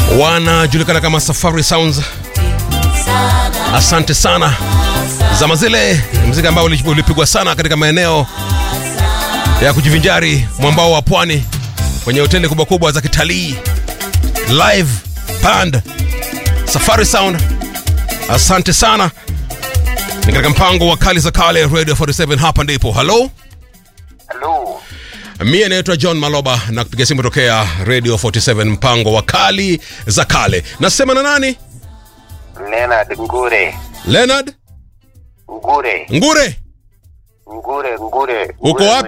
wanajulikana kama Safari Sounds. Asante sana zama zile, mziki ambao ulipigwa sana katika maeneo ya kujivinjari mwambao wa pwani kwenye hoteli kubwa kubwa za kitalii. Live band Safari Sound, asante sana. Ni katika mpango wa kali za kale Radio 47, hapa ndipo. Halo, Halo. mie naitwa John Maloba na kupiga simu tokea Radio 47, mpango wa kali za kale. Nasema na nani? Leonard Ngure. Leonard Ngure. Ngure, Ngure, Ngure. uko Ngure wapi?